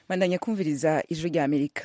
bandanya kumviriza ijwi rya amerika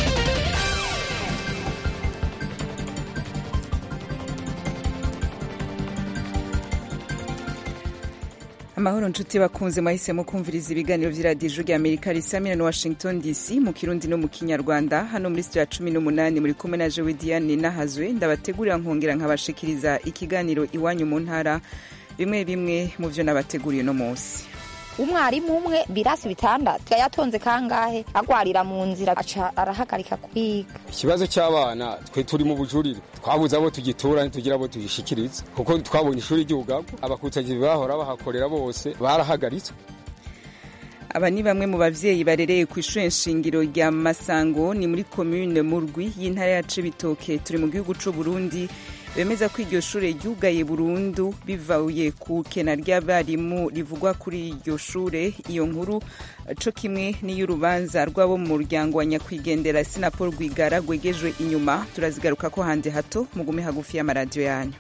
amahoro nshuti bakunze mwahisemo kumviriza ibiganiro vy'iradiyo ijwi rya amerika risamira na washington dc mu kirundi no mu kinyarwanda hano muri sitira cumi n'umunani muri kumwe na jewe diane nahazwe ndabategurira nkongera nkabashikiriza ikiganiro iwanyu mu ntara bimwe bimwe mu vyo nabateguriye uno munsi umwarimu umwe birasi bitandatu yatonze kangahe agwarira mu nzira aca arahagarika kwiga ikibazo cy'abana twe turi mu bujurire twabuze abo tugitura ntitugira abo tugishikiriza kuko twabonye ishuri ry'ubugabo abakutagizi bahora bahakorera bose barahagaritswe aba ni bamwe mu bavyeyi barereye ku ishure nshingiro rya masango ni muri komune murwi y'intara ya cibitoke turi mu gihugu c'u burundi bemeza ko iryo shure ryugaye burundu bivuye ku kena ry'abarimu rivugwa kuri iryo shure iyo nkuru co kimwe n'iy'urubanza rw'abo mu muryango wa nyakwigendera sinapol rwigara rwegejwe inyuma turazigaruka ko handi hato mugume hagufi y'amaradiyo yanyu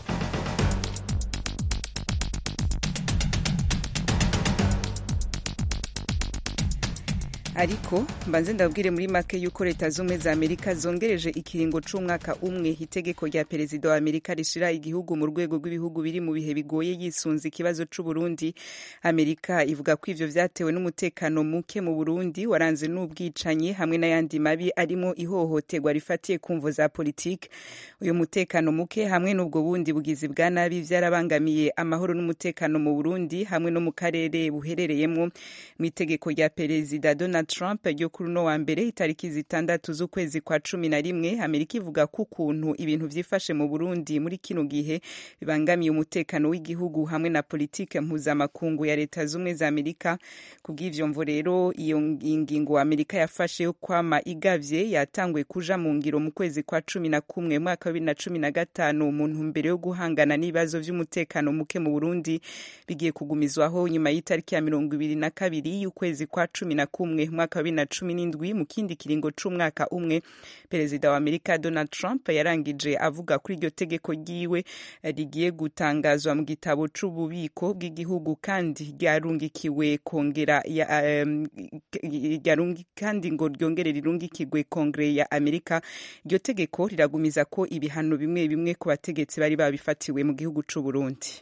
ariko mbanze ndabwire muri make yuko leta z'ubumwe za amerika zongereje ikiringo c'umwaka umwe itegeko rya perezida wa amerika rishira igihugu mu rwego rw'ibihugu biri mu bihe bigoye yisunze ikibazo c'uburundi amerika ivuga ko ivyo vyatewe n'umutekano muke mu burundi waranze n'ubwicanyi hamwe n'ayandi mabi arimo ihohoterwa rifatiye ku mvo za politike uyu mutekano muke hamwe n'ubwo bundi bugizi bwa nabi vyarabangamiye amahoro n'umutekano mu burundi hamwe no mu karere buherereyemwo mu itegeko rya perezida donald Trump ryo kuri uno wa mbere itariki zitandatu z'ukwezi kwa cumi na rimwe amerika ivuga ko ukuntu ibintu vyifashe mu burundi muri kino gihe bibangamiye umutekano w'igihugu hamwe na politike mpuzamakungu ya leta z'ubumwe za amerika kubw'ivyo mvo rero iyo ngingo amerika yafashe yo kwama igavye yatanguye kuja mu ngiro mu kwezi kwa cumi na kumwe mwaka wa bibiri na cumi na gatanu mu ntumbero yo guhangana n'ibibazo vy'umutekano muke mu burundi bigiye kugumizwaho nyuma y'itariki ya mirongo ibiri na kabiri y'ukwezi kwa cumi na kumwe mwaka wa bibiri na cumi n'indwi mu kindi kiringo c'umwaka umwe perezida wa amerika donald trump yarangije avuga kuri iryo tegeko ryiwe rigiye gutangazwa mu gitabo c'ububiko bw'igihugu kandi ryarungikiwe kongera um, kandi ngo ryongere rirungikirwe kongere ya amerika iryo tegeko riragumiza ko ibihano bimwe bimwe ku bategetsi bari babifatiwe mu gihugu c'uburundi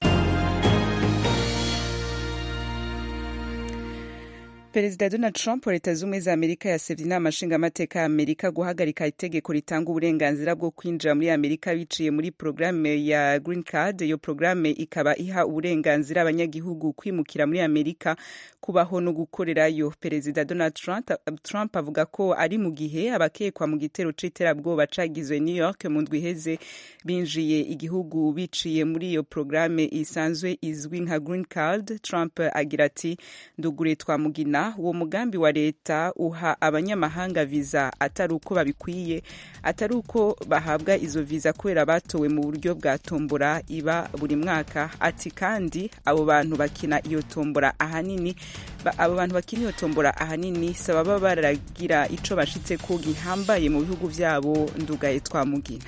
perezida donald trump wa leta z'ubumwe za amerika yasavye inama nshingamateka ya amerika guhagarika itegeko ritanga uburenganzira bwo kwinjira muri amerika biciye muri porogaramu ya green card iyo porogaramu ikaba iha uburenganzira abanyagihugu kwimukira muri amerika kubaho no gukorerayo perezida donald trump, trump avuga ko ari mu gihe abakekwa mu gitero c'iterabwoba cagizwe new york mu ndwi iheze binjiye igihugu biciye muri iyo porogaramu isanzwe izwi nka green card trump agira ati ndugure twamugina uwo mugambi wa leta uha abanyamahanga viza atari uko babikwiye atari uko bahabwa izo viza kubera batowe mu buryo bwa tombora iba buri mwaka ati kandi abo bantu bakina iyo tombora ahanini abo bantu bakina iyo tombora ahanini saba baba baragira ico bashitse ko gihambaye mu bihugu vyabo ndugaye twamugina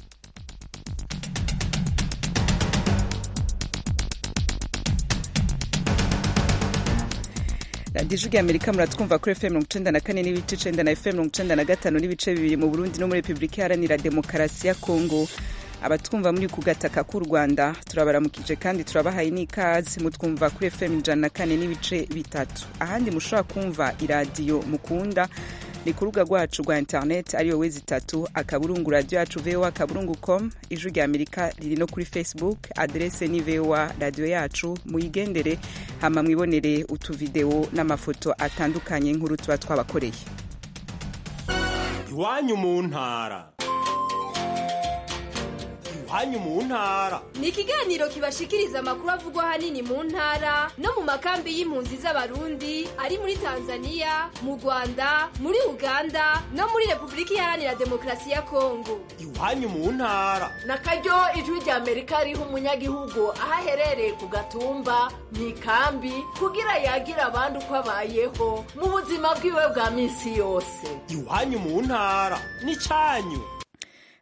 radiyo ijwi amerika muratwumva kuri fm mirongo icenda na kane n'ibice icenda na fm mirongo icenda na gatanu n'ibice bibiri mu burundi no muri repubulika iharanira demokarasi ya kongo abatwumva muri ku gataka k'u rwanda turabaramukije kandi turabahaye n'ikaze mutwumva kuri fm ijana na kane n'ibice bitatu ahandi mushobora kumva iradiyo mukunda ni ku rubuga rwacu rwa internet ariyo wezi itatu akaburungu radiyo yacu voa akaburungu com ijwi rya amerika riri no kuri facebook aderese ni voa radiyo yacu muyigendere hama mwibonere utuvidewo n'amafoto atandukanye nk'uru tuba twabakoreye iwanyu mu ntara iwanyu mu ntara ni ikiganiro kibashikiriza amakuru avugwa ahanini mu ntara no mu makambi y'impunzi z'abarundi ari muri tanzania mu rwanda muri uganda no muri repubulika iharanira demokarasi ya kongo iwanyu mu ntara na karyo ijwi rya amerika riha umunyagihugu aho aherereye ku gatumba mu ikambi kugira yagira abandi uko abayeho mu buzima bwiwe bwa minsi yose iwanyu mu ntara ni cyanyu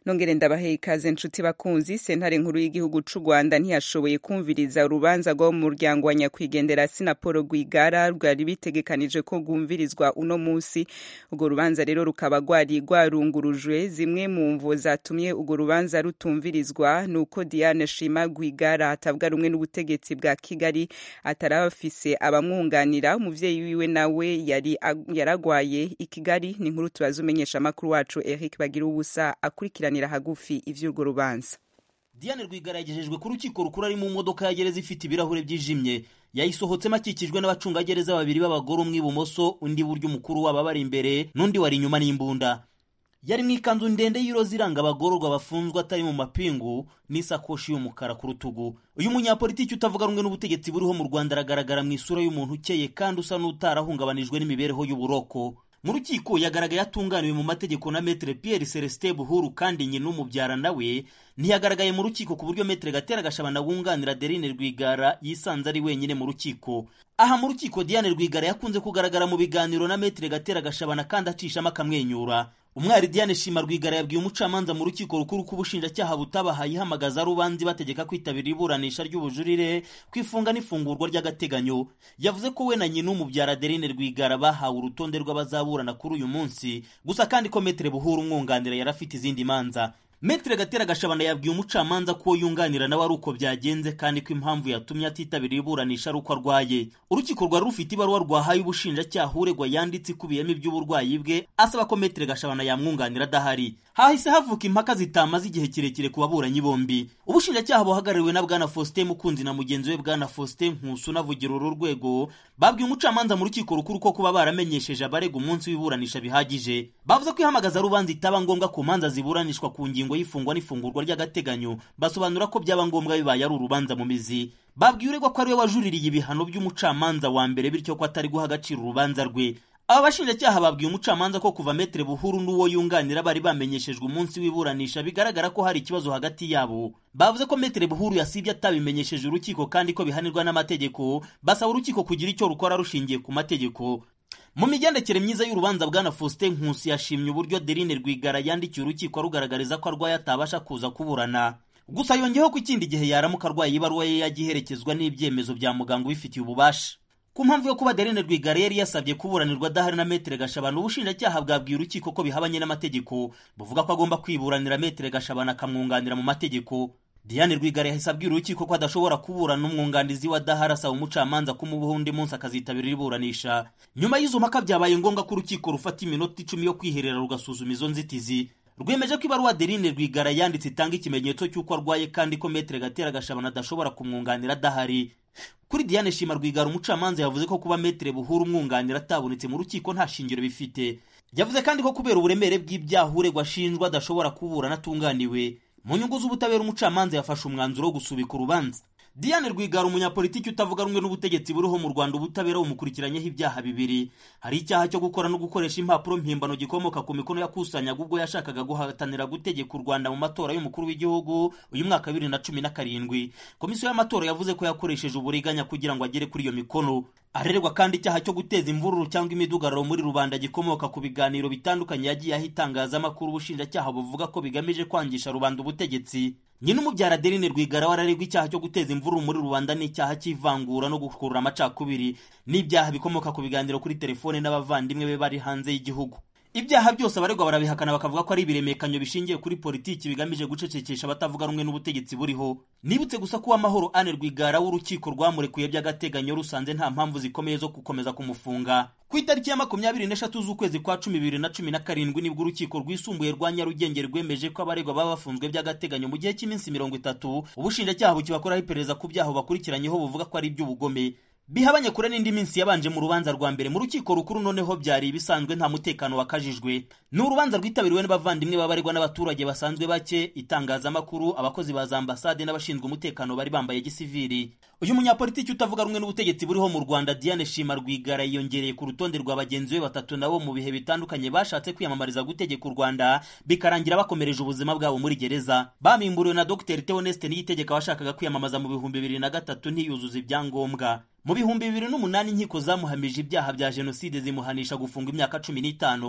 nongere ndabahe ikaze nshuti bakunzi sentare nkuru y'igihugu c'u rwanda ntiyashoboye kumviriza urubanza rwo mu muryango wa nyakwigendera sinapolo rwigara rwari bitegekanije ko rwumvirizwa uno munsi urwo rubanza rero rukaba rwari rwarungurujwe zimwe mu mvo zatumye urwo rubanza rutumvirizwa ni uko diane shima rwigara atavuga rumwe n'ubutegetsi bwa kigali ataraba afise abamwunganira umuvyeyi wiwe nawe yari yaragwaye i kigali ni inkuru tubaza umenyesha amakuru wacu eric bagira ubusa akurikirana kuburanira hagufi ivy'urwo rubanza Diane Rwigara yagejejwe ku rukiko rukuru ari mu modoka ya gereza ifite ibirahure byijimye yayisohotsemo akikijwe n'abacungagereza babiri b'abagore umwe ibumoso undi buryo umukuru wabo bari imbere n'undi wari inyuma n'imbunda yari mu ikanzu ndende y'iroza iranga abagororwa bafunzwe atari mu mapingu n'isakoshi y'umukara ku rutugu uyu munyapolitiki utavuga rumwe n'ubutegetsi buriho mu rwanda aragaragara mu isura y'umuntu ukeye kandi usa n'utarahungabanijwe n'imibereho y'uburoko mu rukiko yagaragaye atunganiwe mu mategeko na metere Pierre Celestin Buhuru kandi nyina umubyara nawe ntiyagaragaye mu rukiko ku buryo metere Gatera Gashabana wunganira Adeline Rwigara yisanze ari wenyine mu rukiko aha mu rukiko Diane Rwigara yakunze kugaragara mu biganiro na metere Gatera Gashabana kandi acishamo akamwenyura umwari Diane Shima Rwigara yabwiye umucamanza mu rukiko rukuru ko ubushinjacyaha butabahaye ihamagaza rubanzi bategeka kwitabira iburanisha ry'ubujurire kwifunga n'ifungurwa ry'agateganyo yavuze ko we na nyina umubyara Adeline Rwigara bahawe urutonde rw'abazaburana kuri uyu munsi gusa kandi ko metere Buhuru umwunganira yari afite izindi manza Metre Gatera Gashabana yabwiye umucamanza ko yunganira nawe ari uko byagenze kandi ko impamvu yatumye atitabira iburanisha ari uko arwaye urukiko rwari rufite ibaruwa rwahaye ubushinjacyaha uregwa yanditse ikubiyemo iby'uburwayi bwe asaba ko Metre Gashabana yamwunganira adahari hahise havuka impaka zitamaze igihe kirekire ku baburanyi bombi ubushinjacyaha buhagarariwe na bwana Faustin Mukunzi na mugenzi we bwana Faustin Nkusu unavugira uru rwego babwiye umucamanza mu rukiko rukuru ko kuba baramenyesheje abarega umunsi w'iburanisha bihagije bavuze ko ihamagaza rubanza itaba ngombwa ku manza ziburanishwa ku ngingo y'ifungwa n'ifungurwa ry'agateganyo basobanura ko byaba ngombwa bibaye ari urubanza mu mizi babwiye uregwa ko ariwe wajuririye ibihano by'umucamanza wa mbere bityo ko atari guha agaciro urubanza rwe aba bashinjacyaha babwiye umucamanza ko kuva metere buhuru n'uwo yunganira bari bamenyeshejwe umunsi w'iburanisha bigaragara ko hari ikibazo hagati yabo bavuze ko metere buhuru yasibye atabimenyesheje urukiko kandi ko bihanirwa n'amategeko basaba urukiko kugira icyo rukora rushingiye ku mategeko mu migendekere myiza y'urubanza bwana Faustin Nkusi yashimye uburyo Deline Rwigara yandikiye urukiko rugaragariza ko arwaye atabasha kuza kuburana gusa yongeyeho ko ikindi gihe yaramuka arwaye ibaruwa ye yajya iherekezwa n'ibyemezo bya muganga ubifitiye ububasha ku mpamvu yo kuba Adeline Rwigara yari yasabye kuburanirwa adahari na Metere Gashabana ubushinjacyaha bwabwiye urukiko ko bihabanye n'amategeko buvuga ko agomba kwiburanira Metere Gashabana akamwunganira mu mategeko Diane Rwigara yahise abwira urukiko ko adashobora kuburana n'umwunganizi wa Dahara asaba umucamanza kumubaho undi munsi akazitabira iburanisha nyuma y'izo mpaka byabaye ngombwa ko urukiko rufata iminota icumi yo kwiherera rugasuzuma izo nzitizi rwemeje ko ibaruwa Adeline Rwigara yanditse itanga ikimenyetso cy'uko arwaye kandi ko Metere Gatera Gashabana adashobora kumwunganira adahari kuri Diane Shima Rwigara umucamanza yavuze ko kuba Metere Buhuru umwunganira atabonetse mu rukiko nta shingiro bifite yavuze kandi ko kubera uburemere bw'ibyaha uregwa ashinjwa adashobora kuburana atunganiwe mu nyungu z'ubutabera umucamanza yafashe umwanzuro wo gusubika urubanza Diane Rwigara umunyapolitiki utavuga rumwe n'ubutegetsi buriho mu Rwanda ubutabera bumukurikiranyeho ibyaha bibiri hari icyaha cyo gukora no gukoresha impapuro mpimbano gikomoka ku mikono yakusanyaga ubwo yashakaga guhatanira gutegeka u Rwanda mu matora y'umukuru w'igihugu uyu mwaka bibiri na cumi na karindwi komisiyo y'amatora yavuze ko yakoresheje uburiganya kugira ngo agere kuri iyo mikono arererwa kandi icyaha cyo guteza imvururu cyangwa imidugararo muri rubanda gikomoka ku biganiro bitandukanye yagiye aho itangazamakuru ubushinjacyaha buvuga ko bigamije kwangisha rubanda ubutegetsi nyina umubyara Adeline Rwigara wararegwa icyaha cyo guteza imvururu muri rubanda n'icyaha cy'ivangura no gukurura amacakubiri n'ibyaha bikomoka ku biganiro kuri telefone n'abavandimwe be bari hanze y'igihugu ibyaha byose abaregwa barabihakana bakavuga ko ari ibiremekanyo bishingiye kuri politiki bigamije gucecekesha abatavuga rumwe n'ubutegetsi buriho nibutse gusa ko uwamahoro Anne Rwigara w'urukiko rwamurekuye by'agateganyo rusanze nta mpamvu zikomeye zo gukomeza kumufunga ku itariki ya makumyabiri n'eshatu z'ukwezi kwa cumi bibiri na cumi na karindwi nibwo urukiko rwisumbuye rwa Nyarugenge rwemeje ko abaregwa baba bafunzwe by'agateganyo mu gihe cy'iminsi mirongo itatu ubushinjacyaha bukibakoraho iperereza ku byaha bakurikiranyeho buvuga ko ari iby'ubugome bihabanye kure n'indi minsi yabanje mu rubanza rwa mbere mu rukiko rukuru noneho byari ibisanzwe nta mutekano wakajijwe ni urubanza rwitabiriwe n'abavandimwe babaregwa n'abaturage basanzwe bake itangazamakuru abakozi ba za ambasade n'abashinzwe umutekano bari bambaye gisivili uyu munyapolitiki utavuga rumwe n'ubutegetsi buriho mu rwanda diane shima rwigara yiyongereye ku rutonde rwa bagenzi be batatu nabo mu bihe bitandukanye bashatse kwiyamamariza gutegeka u rwanda bikarangira bakomereje ubuzima bwabo muri gereza bamimburiwe na dr theoneste niyitegeka washakaga kwiyamamaza mu bihumbi bibiri na gatatu ntiyuzuza ibyangombwa mu bihumbi bibiri n'umunani inkiko zamuhamije ibyaha bya jenoside zimuhanisha gufunga imyaka cumi n'itanu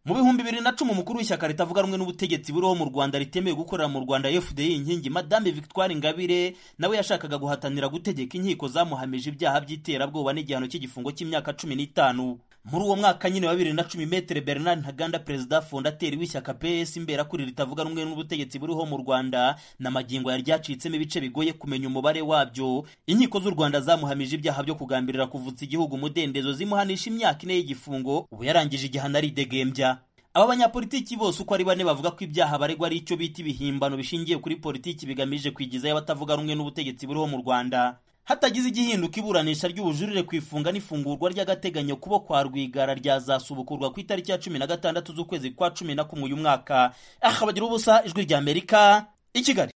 mu bihumbi bibiri na cumi umukuru w'ishyaka ritavuga rumwe n'ubutegetsi buriho mu rwanda ritemewe gukorera mu rwanda fdi inkingi madame victoire ingabire nawe yashakaga guhatanira gutegeka inkiko zamuhamije ibyaha by'iterabwoba n'igihano cy'igifungo cy'imyaka cumi n'itanu muri uwo mwaka nyine wa bibiri na cumi metere bernard ntaganda perezida fondateri w'ishyaka ps imberakuri ritavuga rumwe n'ubutegetsi buriho mu rwanda na magingo yari ryacitsemo ibice bigoye kumenya umubare wabyo inkiko z'u rwanda zamuhamije ibyaha byo kugambirira kuvutsa igihugu umudendezo zimuhanisha imyaka ine y'igifungo ubu yarangije igihano aridegembya aba banyapolitiki bose uko ari bane bavuga ko ibyaha baregwa ari icyo bita ibihimbano bishingiye kuri politiki bigamije kwigizayo abatavuga rumwe n'ubutegetsi buriho mu rwanda hatagize igihinduka iburanisha ry'ubujurire ku ifunga n'ifungurwa ry'agateganyo kubo kwa rwigara ryazasubukurwa ku itariki ya cumi na gatandatu z'ukwezi kwa cumi na kumwe uyu mwaka aha bagira ubusa ijwi rya amerika i kigali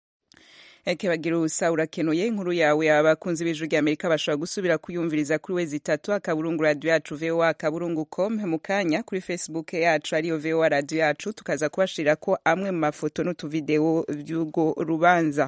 eke bagira ubusa urakenuye inkuru yawe abakunzi b'ijwi rya amerika bashobora gusubira kuyumviriza kuri wezi itatu akaburungu radiyo yacu voa akaburungu com mu kanya kuri facebook yacu ariyo voa radiyo yacu tukaza kubashirira ko amwe mu mafoto n'utuvidewo by'urwo rubanza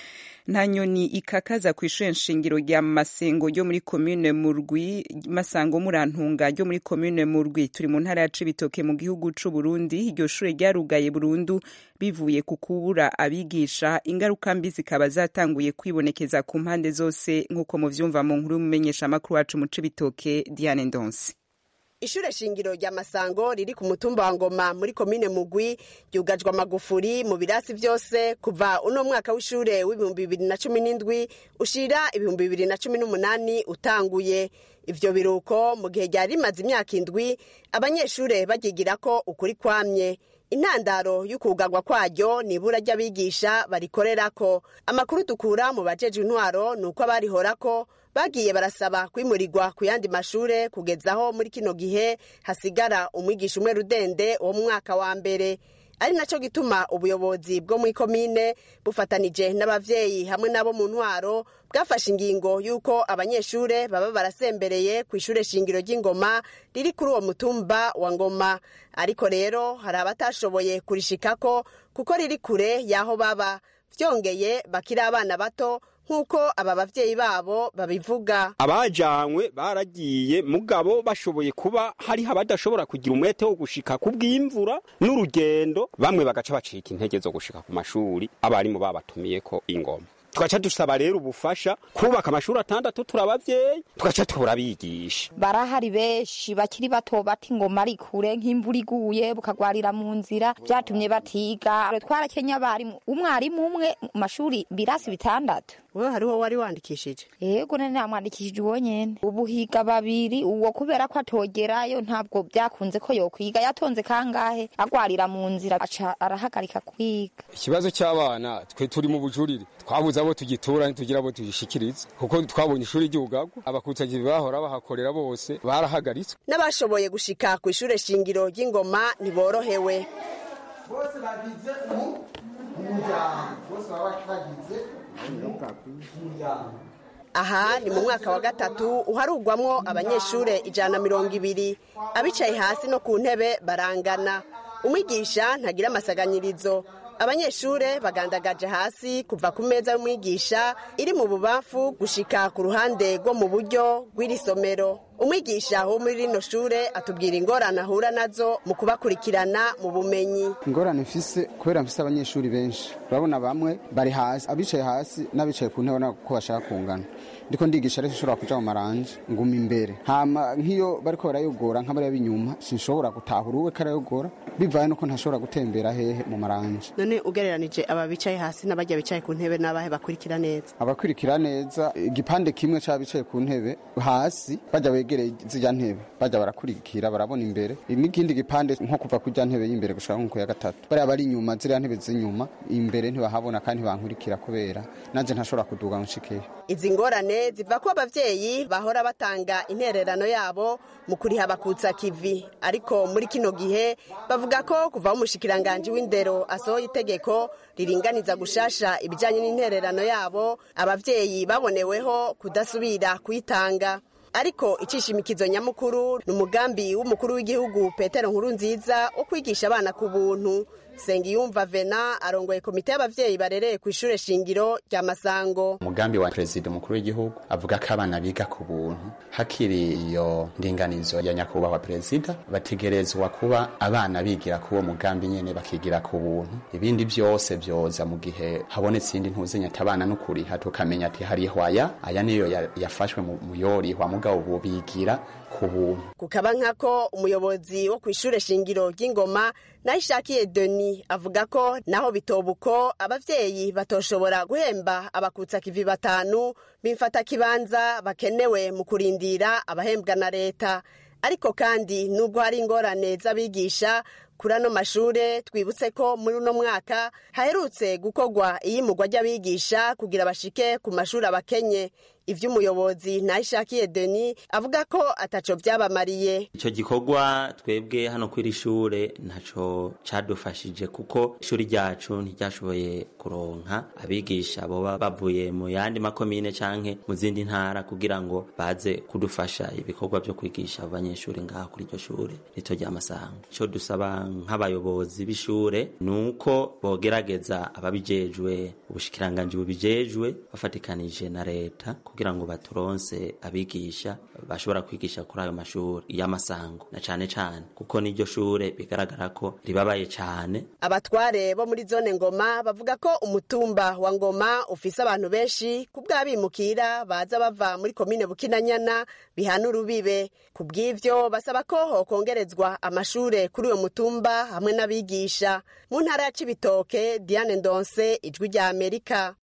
nta nyoni ikakaza ku ishuri nshingiro rya masengo ryo muri komine murwi masango murantunga ryo muri komine murwi turi mu ntara ya cibitoke mu gihugu c'u Burundi iryo shure ryarugaye burundu bivuye ku kubura abigisha ingaruka mbi zikaba zatanguye kwibonekeza ku mpande zose nk'uko muvyumva mu nkuru y'umumenyesha makuru wacu mu cibitoke Diane Ndonsi ishure shingiro rya masango riri ku mutumba wa ngoma muri komine mugwi ryugajwe amagufuri mu birasi vyose kuva uno mwaka w'ishure w'ibihumbi bibiri na cumi n'indwi ushira ibihumbi bibiri na cumi n'umunani utanguye ivyo biruko mu gihe ryari rimaze imyaka indwi abanyeshure baryigirako ukuri kwamye intandaro y'ukugagwa kwaryo ni ibura ry'abigisha barikorerako amakuru dukura mu bajejwe intwaro ni uko abarihorako bagiye barasaba kwimurirwa ku yandi mashure kugezaho muri kino gihe hasigara umwigisha umwe rudende wo mu mwaka wa mbere ari naco gituma ubuyobozi bwo muri komine bufatanije n'abavyeyi hamwe n'abo mu ntwaro bwafashe ingingo y'uko abanyeshure baba barasembereye ku ishure shingiro ry'ingoma riri kuri uwo mutumba wa ngoma ariko rero hari abatashoboye kurishikako kuko riri kure y'aho baba vyongeye bakiri abana bato nk'uko aba bavyeyi babo babivuga abajanywe baragiye mugabo bashoboye kuba hariho abadashobora kugira umwete wo gushika ku bw'imvura n'urugendo bamwe bagaca bacika intege zo gushika ku mashuri abarimu babatumiyeko ingoma tugaca dusaba rero ubufasha kubaka amashuri atandatu turi abavyeyi tugaca turabigisha barahari benshi bakiri bato bata ingoma ari kure nk'imvura iguye bukagwarira mu nzira vyatumye batiga twarakenya abarimu umwarimu umwe mu mashuri birasi bitandatu wewe hariho wari wandikishije yego nari namwandikishije uwo nyene ubu higa babiri uwo kubera ko atogerayo ntabwo byakunze ko yokwiga yatonze kangahe agwarira mu nzira aca arahagarika kwiga ikibazo cy'abana twe turi mu bujurire twabuze abo tugitura ntitugira abo tugishikiriza kuko twabonye ishuri ry'ubugagwa abakutsagizi bahora bahakorera bose barahagaritswe n'abashoboye gushika ku ishure shingiro ry'ingoma ntiborohewe bose bagize umuryango bose baba bagize aha ni mu mwaka wa gatatu uharugwamwo abanyeshure ijana na mirongo ibiri abicaye hasi no ku ntebe barangana umwigisha ntagira amasaganyirizo abanyeshure bagandagaje hasi kuva ku meza y'umwigisha iri mu bubafu gushika ku ruhande rwo mu buryo rw'iri somero umwigisha wo muri rino shure atubwira ingorane ahura nazo mu kubakurikirana mu bumenyi ingorane mfise kubera mfise abanyeshuri benshi urabona bamwe bari hasi abicaye hasi n'abicaye ku ntebe ko bashaka kungana ndiko ndigisha rero sinshobora kuja mu maranje nguma imbere hama nk'iyo bariko barayogora nk'abariya b'inyuma sinshobora gutahura uwe karayogora bivaye nuko ntashobora gutembera hehe mu maranje none ugereranije aba bicaye hasi n'abajya bicaye ku ntebe n'abahe bakurikira neza abakurikira neza igipande kimwe c'abicaye ku ntebe hasi bajya begereye zirya ntebe bajya barakurikira barabona imbere n'ikindi gipande nko kuva ku rya ntebe y'imbere gushaka nko ku ya gatatu bariya bari inyuma ziriya ntebe z'inyuma imbere ntibahabona kandi ntibankurikira kubera nanje ntashobora kuduga nshikeyo izi ngorane ziva ko abavyeyi bahora batanga intererano yabo mu kuriha bakutsa kivi ariko muri kino gihe bavuga ko kuva aho umushikiranganji w'indero asohoye itegeko riringaniza gushasha ibijanye n'intererano yabo abavyeyi baboneweho kudasubira kuyitanga ariko icishimikizo nyamukuru ni umugambi w'umukuru w'igihugu petero nkuru nziza wo kwigisha abana ku buntu sengiyumva vena arongoye komite y'abavyeyi barereye ku ishure shingiro rya masango umugambi wa perezida umukuru w'igihugu avuga ko abana biga ku buntu hakiri iyo ndinganizo ya nyakubahwa perezida bategerezwa kuba abana bigira ku uwo mugambi nyene bakigira ku buntu ibindi vyose vyoza mu gihe habonetse iyindi ntuzenya ati abana n'ukuriha tukamenya ati hariho aya aya niyo ya- yafashwe mu mu yorihwa mugabo ubu bigira ku buntu kukaba nkako umuyobozi wo ku ishure shingiro ry'ingoma nayishakiye deni avuga ko naho bitobuko abavyeyi batoshobora guhemba abakutsa kivi batanu bimfata kibanza bakenewe mu kurindira abahembwa na leta ariko kandi nubwo hari ingorane z'abigisha kuri ano mashure twibutse ko muri uno mwaka haherutse gukorwa iyimurwa ry'abigisha kugira bashike ku mashuri abakenye ivy'umuyobozi nayishakiye deni avuga ko ataco vyabamariye icyo gikorwa twebwe hano kuri iri shure ntaco cadufashije kuko ishuri ryacu ntiryashoboye kuronka abigisha boba bavuye mu yandi makomine canke mu zindi ntara kugira ngo baze kudufasha ibikorwa vyo kwigisha abo banyeshuri ngaha kuri iryo shure rito rya Masango ico dusaba nk'abayobozi b'ishure ni uko bogerageza ababijejwe ubushikiranganji bubijejwe bafatikanije na leta kugira ngo baturonse abigisha bashobora kwigisha kuri ayo mashuri y'amasango na cane cane kuko n'iryo shure bigaragara ko ribabaye cane abatware bo muri zone ngoma bavuga ko umutumba wa ngoma ufise abantu benshi ku bw'abimukira baza bava muri komine bukinanyana bihana urubibe ku bw'ivyo basaba ko hokongerezwa amashure kuri uyo mutumba hamwe n'abigisha mu ntara ya cibitoke diane ndonse ijwi rya amerika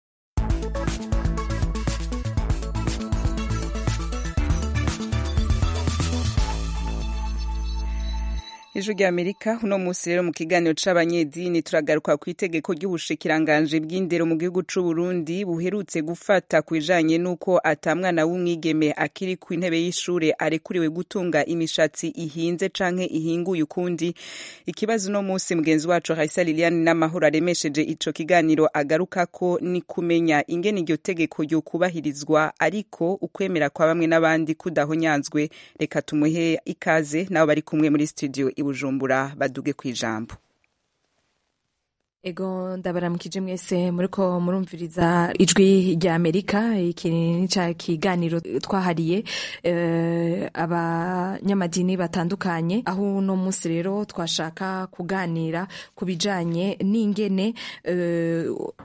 ijwi rya amerika uno munsi rero mu kiganiro c'abanyedini turagaruka ku itegeko ry'ubushikiranganje bw'indero mu gihugu c'u Burundi buherutse gufata ku bijanye n'uko atamwana w'umwigeme akiri ku intebe y'ishure arekuriwe gutunga imishatsi ihinze canke ihinguye ukundi ikibazo uno munsi mugenzi wacu Raisa Liliane n'amahoro aremesheje ico kiganiro agaruka ko ni kumenya ingene iryo tegeko ryo kubahirizwa ariko ukwemera kwa bamwe n'abandi kudahonyanzwe reka tumuhe ikaze nabo bari kumwe muri studio i Bujumbura baduge ku ijambo ego ndabaramukije mwese muriko murumviriza ijwi rya amerika iki ni ca kiganiro twahariye eh, abanyamadini batandukanye aho uno munsi rero twashaka kuganira ku bijanye n'ingene eh,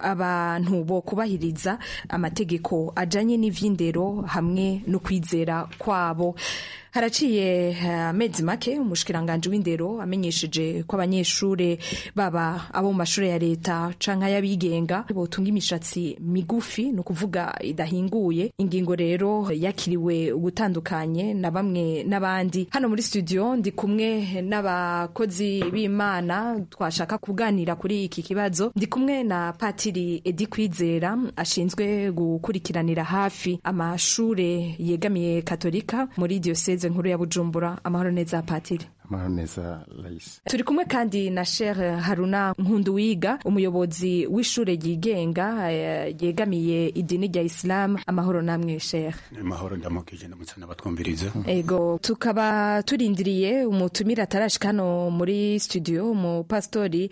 abantu bo kubahiriza amategeko ajanye n'ivy'indero hamwe no kwizera kwabo haraciye amezi make umushikiranganje w'indero amenyesheje ko abanyeshure baba abo mu mashure ya leta canke y'abigenga botunga imishatsi migufi ni ukuvuga idahinguye ingingo rero yakiriwe ugutandukanye na bamwe n'abandi hano muri studio ndi kumwe n'abakozi b'imana twashaka kuganira kuri iki kibazo ndi kumwe na patiri edi kwizera ashinzwe gukurikiranira hafi amashure yegamiye katolika muri diocese nkuru ya bujumbura amahoro neza patiri amahoro neza Raisa turi kumwe kandi na Sheikh Haruna Nkunduwiga umuyobozi w'ishure ryigenga eh, ryegamiye idini rya Islam amahoro namwe Sheikh amahoro ndamukije ndamutse n'abatwumviriza ego tukaba turindiriye umutumire atarashika hano muri studio umupastori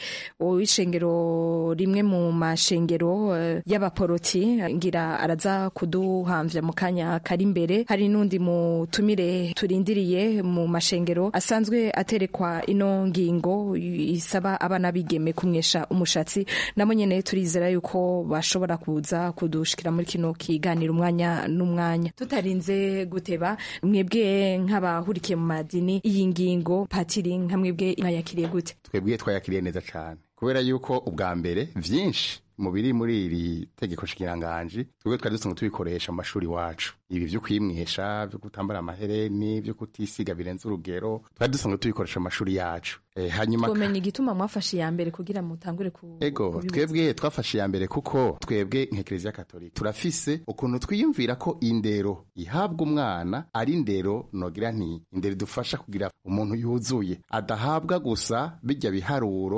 w'ishengero rimwe mu mashengero eh, y'abaporoti ngira araza kuduhamvya mu kanya kari imbere hari n'undi mutumire turindiriye mu mashengero asanzwe aterekwa ino ngingo isaba abana bigeme kumwesha umushatsi namo nyene turizera yuko bashobora kuza kudushikira muri kino kiganiro umwanya n'umwanya tutarinze guteba mwebwe nk'abahurikiye mu madini iyi ngingo patiri nka mwebwe mwayakiriye gute twebwe twayakiriye neza cyane kubera yuko ubwa mbere vyinshi mu biri muri iri tegeko nshingiranganji twebwe twari dusanzwe tubikoresha mu mashuri wacu ibi vyo kwimwesha vyo kutambara amahereni vyo kutisiga birenze urugero twari dusanzwe tubikoresha mu mashuri yacu e, hanyuma twomenya igituma mwafashe iya mbere kugira mutangure ku ego kubibuza. twebwe twafashe iya mbere kuko twebwe nk'ekereziya katolika turafise ukuntu twiyumvira ko indero ihabwa umwana ari indero nogira nti indero idufasha kugira umuntu yuzuye adahabwa gusa bijya biharuro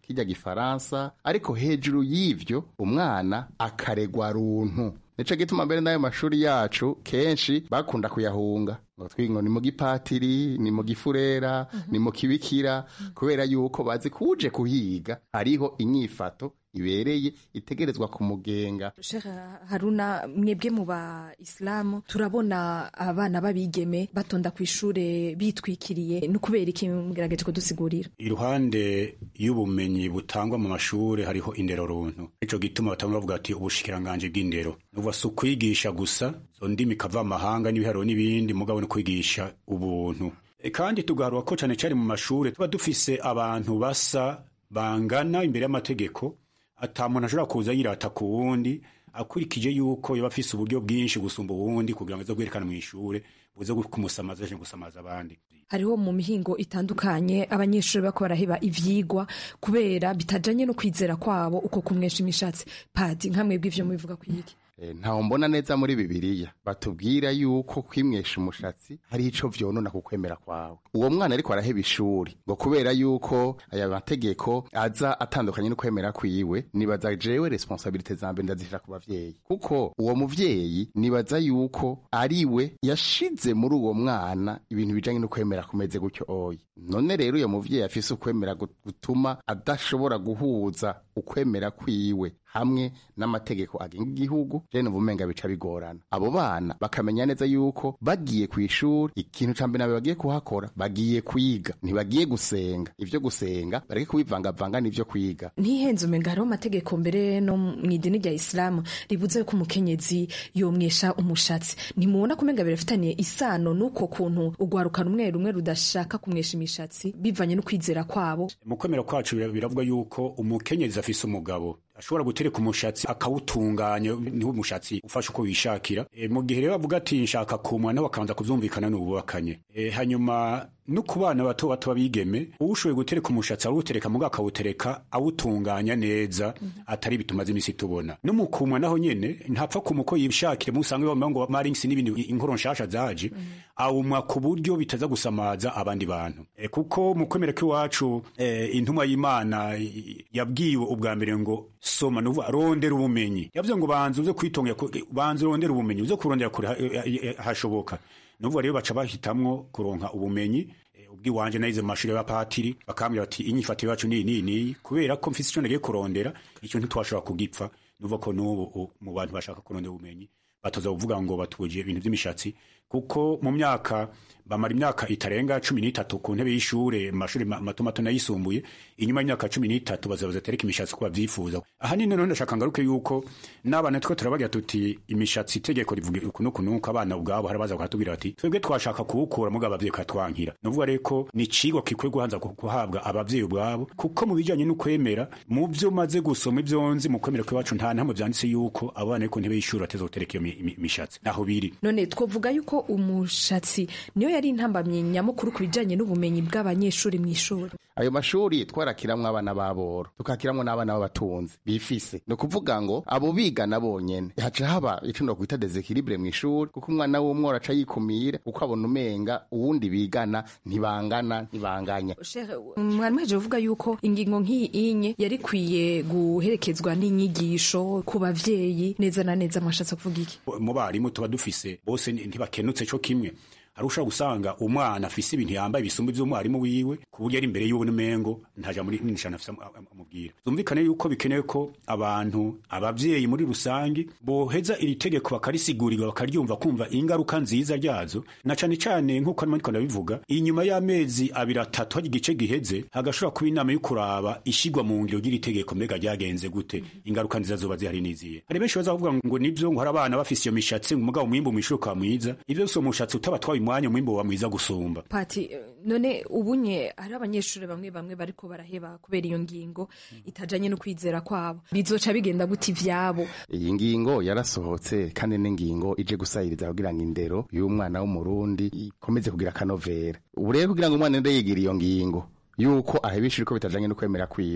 kijya gifaransa ariko hejuru y'ivyo umwana akaregwa runtu nico gituma mbere n'ayo mashuri yacu kenshi bakunda kuyahunga ngo twingo ni mu gipatiri ni mu gifurera ni mu kibikira kubera yuko bazi kuje kuhiga hariho inyifato ibereye itegerezwa kumugenga Sheikh Haruna mwebwe mu ba Islamu turabona abana babigeme batonda ku ishure bitwikiriye no kubera iki mugerageje kudusigurira iruhande y'ubumenyi butangwa mu mashure hariho indero runtu ico gituma batamwe bavuga ati ubushikiranganje bw'indero nuvuga si ukwigisha gusa zo ndimi kava amahanga n'ibiharuro n'ibindi mugabo no kwigisha ubuntu E, kandi tugaharura ko cane cane mu mashure tuba dufise abantu basa bangana imbere y'amategeko ata muntu ashobora kuza yirata ku wundi akurikije yuko yaba afise uburyo bwinshi gusumba uwundi kugira ngo aze kwerekana mu ishure buze kumusamaza aje gusamaza abandi hariho mu mihingo itandukanye abanyeshuri bako baraheba ivyigwa kubera bitajanye no kwizera kwabo uko kumwesha imishatsi padi nkamwe bw'ivyo mubivuga kwiki E, ntaho mbona neza muri bibiliya batubwira yuko kwimwesha umushatsi hari ico vyonona ku kwemera kwawe uwo mwana ariko araheba ishuri ngo kubera yuko aya mategeko aza atandukanye no kwemera kwiwe nibaza jewe responsabilite za mbere ndazishira ku bavyeyi kuko uwo muvyeyi nibaza yuko ariwe yashize muri uwo mwana ibintu bijanye no kwemera kumeze gutyo oyi none rero uyo muvyeyi afise ukwemera gu- gutuma adashobora guhuza ukwemera kwiwe hamwe n'amategeko agenga igihugu rero numva umenga bica bigorana abo bana bakamenya neza yuko bagiye ku ishuri ikintu ca mbere nabe bagiye kuhakora bagiye kwiga ntibagiye gusenga ivyo gusenga bareke kubivangavanga n'ivyo kwiga ntihenze umenga hariho amategeko mbere no mu idini rya isilamu ribuze ko umukenyezi yomwesha umushatsi ntimubona kumenga birafitaniye isano n'uko kuntu ugwaruka rumwe rumwe rudashaka kumwesha imishatsi bivanye no kwizera kwabo mu kwemera kwacu bira- biravuga yuko umukenyezi afise umugabo ashobora gutereka umushatsi akawutunganya niwo umushatsi ufasha uko wishakira e, mu gihe rero avuga ati nshaka kumwa nawe akabanza kuvyumvikana n'ububakanye e, hanyuma no ku bana bato bato babigeme uwushoboye gutereka umushatsi arawutereka muga akawutereka awutunganya neza atari bituma z'imisi tubona no mu kumwa naho nyene ntapfa kuma uko yishakire musange bamwe ngo maringsi n'ibindi inkoro nshasha zaje awumwa ku buryo bitaza gusamaza abandi bantu e, kuko mu kwemera kw'iwacu e, intumwa y'imana i- yabwiwe ubwa mbere ngo soma nuvuga rondera ubumenyi yavuze ngo banza uze kwitongera ku- banza urondera ubumenyi uze kurondera kure ha- eh, eh, hashoboka nuvuga rero baca bahitamwo kuronka ubumenyi eh, ubwiwanje naize mu mashuri y'abapatiri bakambwira bati inyifatiro yacu niyi niyi niyi kubera ko mfise ico nagiye kurondera ico ntitwashobora kugipfa nuvuga ko n'ubu u- mu bantu bashaka kurondera ubumenyi batoza kuvuga ngo batuje ibintu by'imishatsi kuko mu myaka bamara imyaka itarenga cumi n'itatu ku ntebe y'ishure mu mashuri ma- mato mato n'ayisumbuye inyuma y'imyaka cumi n'itatu bazabaza tereka imishatsi ko bavyifuza ahanini none ndashaka ngaruke yuko n'abana two turabagira tuti imishatsi itegeko rivuga uku n'uku n'uku abana ubwabo hari abaza bakatubwira bati twebwe twashaka kuwukura mugabo abavyeyi katwankira nuvuga rero ko ni icigwa gikwiye guhanza ku- guhabwa abavyeyi ubwabo kuko mu bijanye n'ukwemera mu vyo maze gusoma ivyo nzi mu kwemera kw'iwacu nta ntamwe vyanditse yuko abana ku ntebe y'ishuri bateza gutereka iyo mi- mi- mishatsi naho biri none twovuga yuko umushatsi niyo yari intambamyi nyamukuru ku bijanye n'ubumenyi bw'abanyeshuri mu ishuri ayo mashuri twarakiramwo abana b'aboro tukakiramwo n'abana b'abatunzi bifise ni ukuvuga ngo abo bigana bonyene haca haba ico nokwita desekilibure mu ishuri kuko umwana w'umwe araca yikumira kuko abona umenga uwundi bigana ntibangana ntibanganya mwari muheje kuvuga yuko ingingo nk'iyi inye yari ikwiye guherekezwa n'inyigisho ku bavyeyi neza na neza mwashatse kuvuga iki mu barimu tuba dufise bose ni- ntibakenutse co kimwe hari ushobora gusanga umwana afise ibintu yambaye bisumba ivy'umwarimu wiwe ku buryo ari imbere y'ubu n'umengo ntaja muri n'ishana afise am- am- amubwira zumvikane yuko bikenewe ko abantu abavyeyi muri rusange boheza iri tegeko bakarisigurirwa bakaryumva kumva ingaruka nziza ryazo na cane cane nk'uko arimo ariko ndabivuga inyuma y'amezi abiri atatu hari igice giheze hagashobora kuba inama yo kuraba ishigwa mu ngiro ry'iri tegeko mbega ryagenze gute ingaruka nziza zoba zihari n'izihe hari benshi bazavuga ngo nivyo ngo hari abana bafise iyo mishatsi ngo umugabo umwimbu mw'ishuri ukaba mwiza ivyo si umushatsi utabatwaye umwanya umwimbu uba mwiza gusumba pati eh, none ubunye hari abanyeshuri bamwe bamwe bariko baraheba kubera iyo ngingo itajanye no kwizera kwabo bizoca bigenda gute ivyabo iyi ngingo yarasohotse kandi n'ingingo ije gusahiriza kugira ngo indero y'umwana w'umurundi ikomeze kugira akanovera ubu rero kugira ngo umwana ende yigira iyo ngingo yuko aheba ishuri ko bitajanye no kwemera kwiwe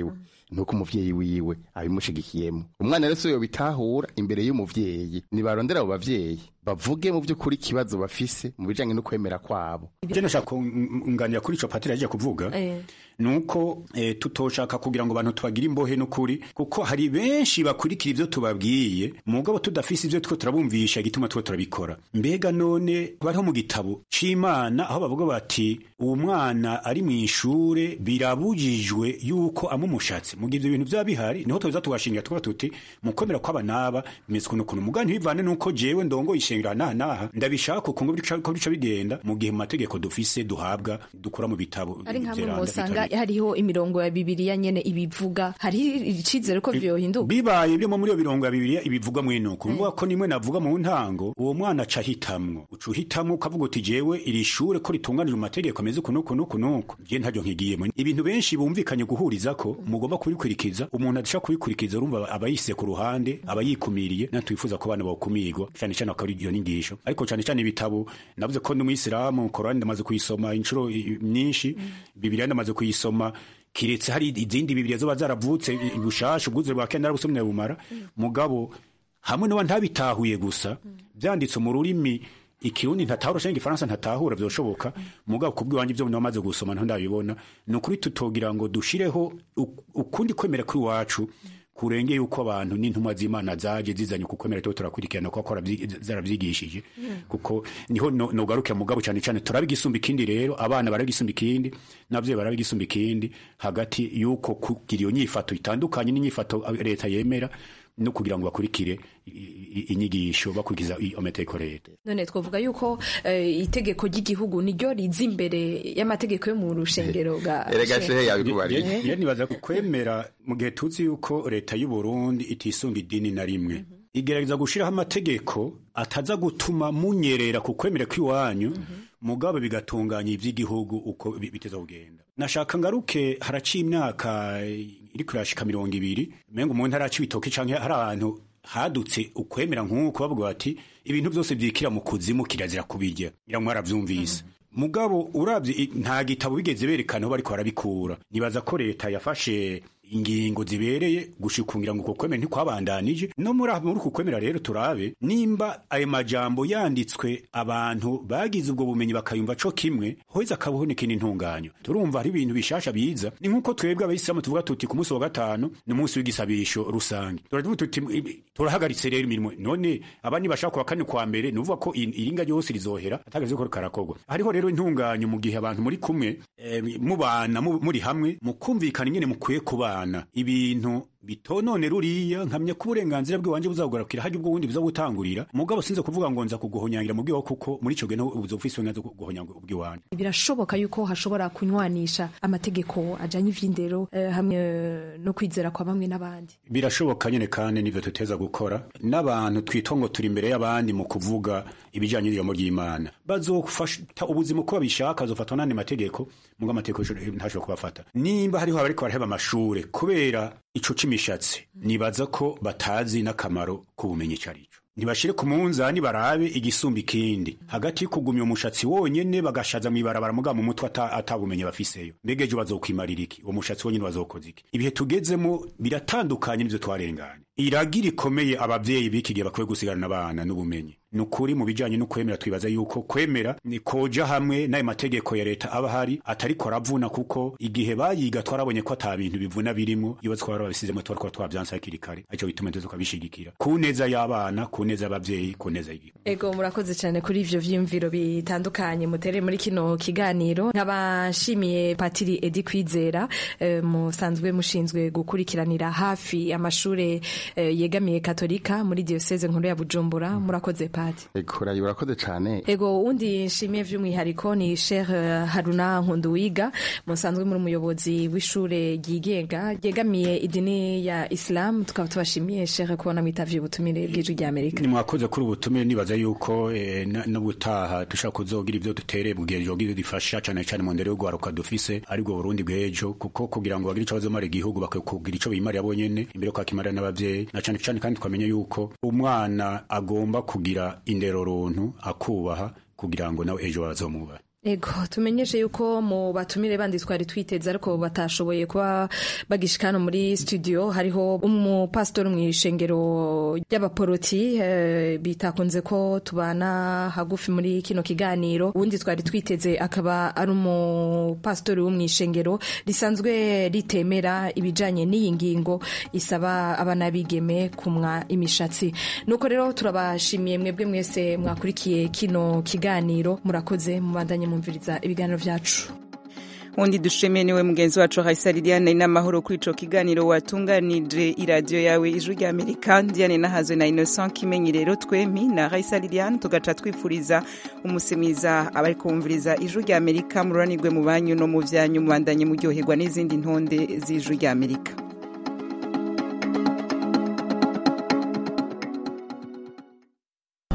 nuko umuvyeyi wiwe abimushigikiyemo umwana rero si yo bitahura imbere y'umuvyeyi nibarondera abo bavyeyi bavuge mu by'ukuri ikibazo bafise mu bijanye no kwemera kwabo je nashaka kunganira kuri ico patiri yaje kuvuga nuko eh, tutoshaka kugira ngo abantu tubagire imbohe n'ukuri kuko hari benshi bakurikira ivyo tubabwiye mugabo tudafise ivyo two turabumvisha igituma two turabikora mbega none bariho mu gitabo c'imana aho bavuga bati uwo mwana ari mu ishure birabujijwe yuko amumushatse mu gihe ivyo bintu vyaba bihari niho tuza tugashingira tuvuga tuti mu kwemera kw'aba n'aba bimeze ukuntu ukuntu mugabo ntibivane nuko jewe ndongoye ishengero naha naha ndabishaka ukuntu ko bica bigenda mu gihe mu mategeko dufise duhabwa dukura mu bitabo ari nkamwe vyeranda musanga bitari- hariho imirongo ya bibiliya nyene ibivuga hari icizere ko vyohinduka bibaye byo muri iyo birongo ya bibiliya ibivugwa mwene uko bivuga ko nimwe navuga mu ntango uwo mwana aca ahitamwo uca uhitamwo ukavuga uti jewe iri shure ko ritunganije mu mategeko ameze uku nuku nuku nuku je ntaryo nkigiyemo ibintu benshi bumvikanye guhuriza ko mugomba kubikurikiza umuntu adashaka kubikurikiza urumva aba yise ku ruhande aba yikumiriye natwifuza ko abana bawukumirwa cyane cyane akaba ari iyo nyigisho ariko cyane cyane ibitabo navuze ko n'umuyisilamu korani ndamaze kuyisoma inshuro i- nyinshi bibiliya ndamaze kuyisoma kiretse hari izindi bibiliya zoba zaravutse i- bushasha ubwuzure bwa kenda narabusomye bumara mugabo hamwe n'aba ntabitahuye gusa byanditse mu rurimi ikirundi ntatahura canke igifaransa ntatahura vyoshoboka mugabo kubw'iwanje ivyo namaze gusoma nto ndabibona ni ukuri tutogira ngo dushireho u- ukundi kwemera kuri wacu kurenge yuko abantu n'intumwa z'imana zaje zizanye ku kwemera tuba turakurikirana kuko akora zaravyigishije kuko niho no- nogarukira mugabo cyane cyane turabigisumba ikindi rero abana barabigisumba ikindi navyo barabigisumba ikindi hagati yuko kugira iyo nyifato itandukanye n'inyifato leta yemera no kugira ngo bakurikire i- i- inyigisho bakurikiza i- amategeko leta none twavuga yuko eh, itegeko ry'igihugu niryo riza imbere y'amategeko yo mu rushengero bwa Ye- ye nibaza ko kwemera mu gihe tuzi yuko leta y'u Burundi itisunga idini na rimwe igerageza gushiraho amategeko ataza gutuma munyerera ku kwemera kw'iwanyu mugabo bigatunganya ivy'igihugu uko bi- biteza kugenda nashaka ngaruke haraciye imyaka iri kurashika mirongo ibiri mengo umuntu haraca ibitoki canke hari ahantu hadutse ukwemera nk'uko bavuga bati ibintu byose vyikira mu kuzimu kirazira kubirya ngira ngo mwaravyumvise mugabo uravye i- nta gitabo bigeze berekana aho bariko barabikura nibaza ko leta yafashe ingingo zibereye gushikungira ngo uko kwemera ntikwabandanije no muri aho- muri uku kwemera rero turabe nimba ayo majambo yanditswe abantu bagize ubwo bumenyi bakayumva co kimwe hoza akaboneka n'intunganyo turumva hari ibintu bishasha biza ni nk'uko twebwe abayisilamu tuvuga tuti ku munsi wa gatanu ni umunsi w'igisabisho rusange turavuga tuti ibi- turahagaritse rero imirimo none abandi bashaka kuwa kane kwa mbere ni ukuvuga ko i- iringa ryose rizohera atagaze ko karakorwa hariho rero intunganyo mu gihe abantu muri kumwe eh, mubana mu- muri hamwe mukumvikana ingene mukwiye kubana ibintu bitonone ruriya nkamya ko uburenganzira bw'iwanje buzagugarukira hajya ubwo bundi buza gutangurira mugabo sinze kuvuga ngo nza kuguhonyangira mu bwiwawe kuko muri ico gihe naho uza ufise uburenganzira bwo guhonyanga ubwiwanje birashoboka yuko hashobora kunywanisha amategeko ajanye ivy'indero eh, hamwe eh, no kwizera kwa bamwe n'abandi birashoboka nyene kandi nivyo tuteza gukora n'abantu twitwa ngo turi imbere y'abandi mu kuvuga ibijanye n'ijambo ry'imana bazofata ubuzima uko babishaka bazofatwa n'andi mategeko mugo amategeko ntashobora kubafata nimba hariho abariko baraheba amashure kubera ico c'imishatsi nibaza ko batazi n'akamaro k'ubumenyi ico arico ntibashire ku munzani barabe igisumba ikindi hagati y'ukugumya umushatsi wonyene bagashaza mw'ibarabara muga mu mutwe ata- atabumenyi bafiseyo mbega ejo bazokwimarira iki uwo mushatsi wonyene bazokoza iki ibihe tugezemo biratandukanye n'ivyo twarenganye iragi rikomeye abavyeyi b'iki gihe bakwiye gusigarana abana n'ubumenyi ni ukuri mu bijanye no kwemera twibaza yuko kwemera ni koja hamwe n'ayo mategeko ya leta aba ahari atariko aravuna kuko igihe bayiga twarabonye ko ata bintu bivuna birimo iyo twaba babisizemo tuba twaba twavyanse hakiri kare arico bituma tuza tukabishigikira ku neza y'abana ku neza y'abavyeyi ku neza y'igihugu ego murakoze cyane kuri ivyo vyiyumviro bitandukanye mutere muri kino kiganiro nkaba nshimiye patiri edi kwizera eh, musanzwe mushinzwe gukurikiranira hafi amashure eh, yegamiye katolika muri diocese nkuru ya bujumbura murakoze pati ekurayi urakoze cane ego undi nshimiye vy'umwihariko ni Sheikh eh, Haruna Nkunduwiga musanzwe muri umuyobozi w'ishure ryigenga ryegamiye idini ya Islam tukaba tubashimiye Sheikh kubona mwitavye ubutumire bw'ijwi rya Amerika ni mwakoze kuri ubutumire nibaza yuko eh, na- n'ubutaha dushaka kuzogira ivyo dutere mu gihe jogira difasha cane cane mu ndero y'ugwaruka dufise aribwo Burundi bw'ejo kuko kugira ngo bagire ico bazomara igihugu bakwiye kugira ico bimarira bonyene imbere yo kwakimarira n'abavyeyi na cane cane kandi twamenye yuko umwana agomba kugira indero runtu akubaha kugira ngo nawe ejo bazomubahe Ego tumenyeshe yuko mu batumire bandi twari twiteze ariko batashoboye kuba bagishika hano muri studio hariho umupasitori mu ishengero ry'abaporoti eh, bitakunze ko tubana hagufi muri kino kiganiro uwundi twari twiteze akaba ari umupasitori wo mu ishengero risanzwe ritemera ibijanye n'iyi ngingo isaba abana bigeme kumwa imishatsi nuko rero turabashimiye mwebwe mwese mwakurikiye kino kiganiro murakoze mubandanye mumviriza ibiganiro vyacu undi dushimiye niwe mugenzi wacu Raisa Liliane n'amahoro kuri ico kiganiro watunganije iradiyo yawe ijwi rya Amerika Diane nahazwe na Innocent Kimenyi rero twemi na Raisa Liliane tugaca twifuriza umusimiza abari kumviriza ijwi rya Amerika mururanirwe mu banyu no mu vyanyu mubandanye muryoherwa n'izindi ntonde z'ijwi rya Amerika